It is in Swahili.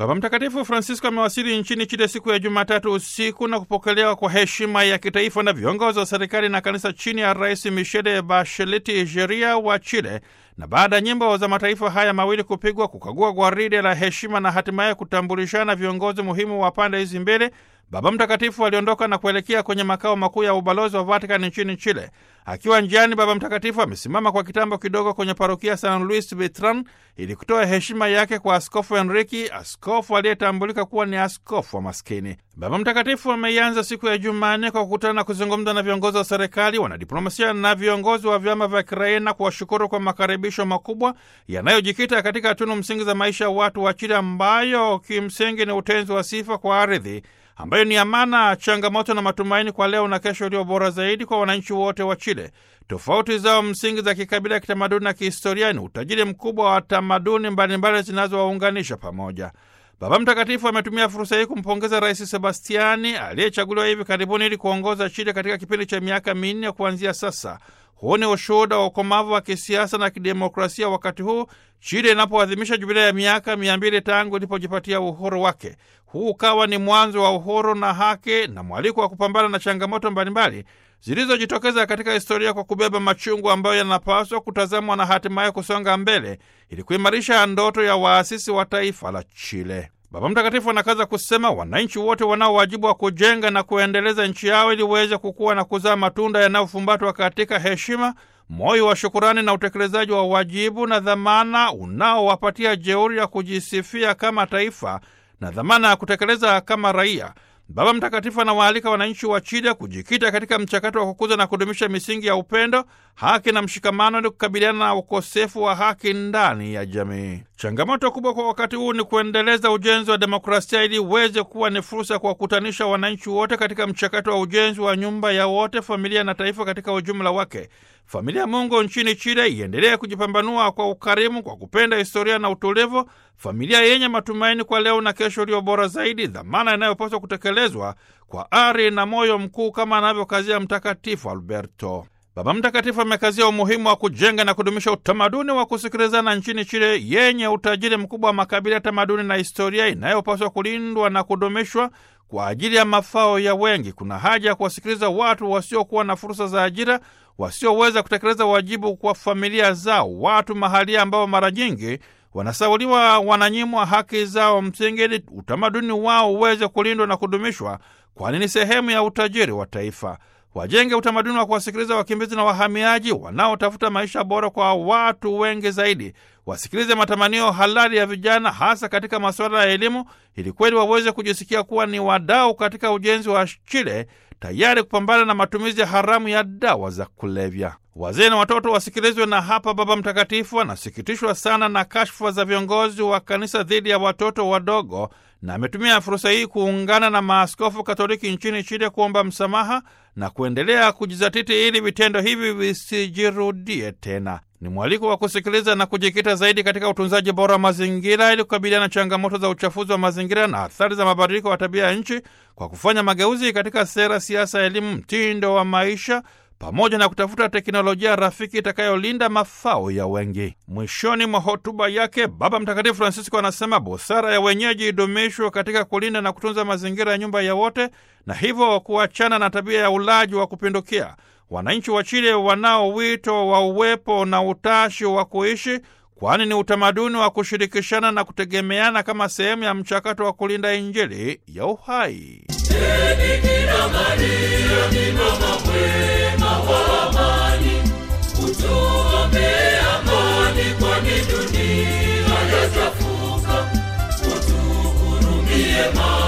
Baba Mtakatifu Francisco amewasili nchini Chile siku ya Jumatatu usiku na kupokelewa kwa heshima ya kitaifa na viongozi wa serikali na kanisa chini ya Rais Michelle Bachelet Jeria wa Chile, na baada ya nyimbo za mataifa haya mawili kupigwa, kukagua gwaride la heshima na hatimaye kutambulishana viongozi muhimu wa pande hizi mbili, Baba Mtakatifu aliondoka na kuelekea kwenye makao makuu ya ubalozi wa Vatican nchini Chile. Akiwa njiani, Baba Mtakatifu amesimama kwa kitambo kidogo kwenye parokia San Luis Vitran ili kutoa heshima yake kwa Askofu Enriki, askofu aliyetambulika kuwa ni askofu wa maskini. Baba Mtakatifu ameianza siku ya Jumanne kwa kukutana na kuzungumza na viongozi wa serikali, wanadiplomasia na viongozi wa vyama vya kiraia na kuwashukuru kwa makaribisho makubwa yanayojikita katika tunu msingi za maisha ya watu wa Chile, ambayo kimsingi ni utenzi wa sifa kwa ardhi ambayo ni amana, changamoto na matumaini kwa leo na kesho iliyo bora zaidi kwa wananchi wote wa Chile. Tofauti zao msingi za kikabila, kitamaduni na kihistoria ni utajiri mkubwa wa tamaduni mbalimbali zinazowaunganisha pamoja. Baba Mtakatifu ametumia fursa hii kumpongeza Rais Sebastiani aliyechaguliwa hivi karibuni ili kuongoza Chile katika kipindi cha miaka minne kuanzia sasa. Huu ni ushuhuda wa ukomavu wa kisiasa na kidemokrasia wakati huu Chile inapoadhimisha jubilia ya miaka mia mbili tangu ilipojipatia uhuru wake. Huu ukawa ni mwanzo wa uhuru na haki na mwaliko wa kupambana na changamoto mbalimbali zilizojitokeza katika historia kwa kubeba machungu ambayo yanapaswa kutazamwa na hatimaye kusonga mbele ili kuimarisha ndoto ya waasisi wa taifa la Chile. Baba Mtakatifu anakaza kusema wananchi wote wanao wajibu wa kujenga na kuendeleza nchi yao ili uweze kukua na kuzaa matunda yanayofumbatwa katika heshima, moyo wa shukurani na utekelezaji wa wajibu na dhamana unaowapatia jeuri ya kujisifia kama taifa na dhamana ya kutekeleza kama raia. Baba Mtakatifu anawaalika wananchi wa Chile kujikita katika mchakato wa kukuza na kudumisha misingi ya upendo, haki na mshikamano ili kukabiliana na ukosefu wa haki ndani ya jamii. Changamoto kubwa kwa wakati huu ni kuendeleza ujenzi wa demokrasia ili uweze kuwa ni fursa ya kuwakutanisha wananchi wote katika mchakato wa ujenzi wa nyumba ya wote, familia na taifa katika ujumla wake. Familia ya Mungu nchini Chile iendelee kujipambanua kwa ukarimu, kwa kupenda historia na utulivu, familia yenye matumaini kwa leo na kesho iliyo bora zaidi, dhamana inayopaswa kutekelezwa kwa ari na moyo mkuu kama anavyokazia Mtakatifu Alberto. Baba Mtakatifu amekazia umuhimu wa kujenga na kudumisha utamaduni wa kusikilizana nchini Chile yenye utajiri mkubwa wa makabila, tamaduni na historia inayopaswa kulindwa na kudumishwa kwa ajili ya mafao ya wengi. Kuna haja ya kuwasikiliza watu wasiokuwa na fursa za ajira, wasioweza kutekeleza wajibu kwa familia zao, watu mahalia ambao mara nyingi wanasauliwa, wananyimwa haki zao msingi, ili utamaduni wao uweze kulindwa na kudumishwa, kwani ni sehemu ya utajiri wa taifa. Wajenge utamaduni wa kuwasikiliza wakimbizi na wahamiaji wanaotafuta maisha bora kwa watu wengi zaidi. Wasikilize matamanio halali ya vijana, hasa katika masuala ya elimu, ili kweli waweze kujisikia kuwa ni wadau katika ujenzi wa Chile, tayari kupambana na matumizi ya haramu ya dawa za kulevya. Wazee na watoto wasikilizwe. Na hapa Baba Mtakatifu anasikitishwa sana na kashfa za viongozi wa kanisa dhidi ya watoto wadogo, na ametumia fursa hii kuungana na maaskofu Katoliki nchini Chile kuomba msamaha na kuendelea kujizatiti ili vitendo hivi visijirudie tena. Ni mwaliko wa kusikiliza na kujikita zaidi katika utunzaji bora wa mazingira ili kukabiliana na changamoto za uchafuzi wa mazingira na athari za mabadiliko ya tabia ya nchi kwa kufanya mageuzi katika sera, siasa, elimu, mtindo wa maisha pamoja na kutafuta teknolojia rafiki itakayolinda mafao ya wengi. Mwishoni mwa hotuba yake, Baba Mtakatifu Francisco anasema busara ya wenyeji idumishwe katika kulinda na kutunza mazingira ya nyumba ya wote, na hivyo kuachana na tabia ya ulaji wa kupindukia. Wananchi wa Chile wanao wito wa uwepo na utashi wa kuishi, kwani ni utamaduni wa kushirikishana na kutegemeana kama sehemu ya mchakato wa kulinda Injili ya uhai. Bikira Maria ni mama mwema wa amani, utuombee amani, kwani dunia yachafuka. Utuhurumie Maria.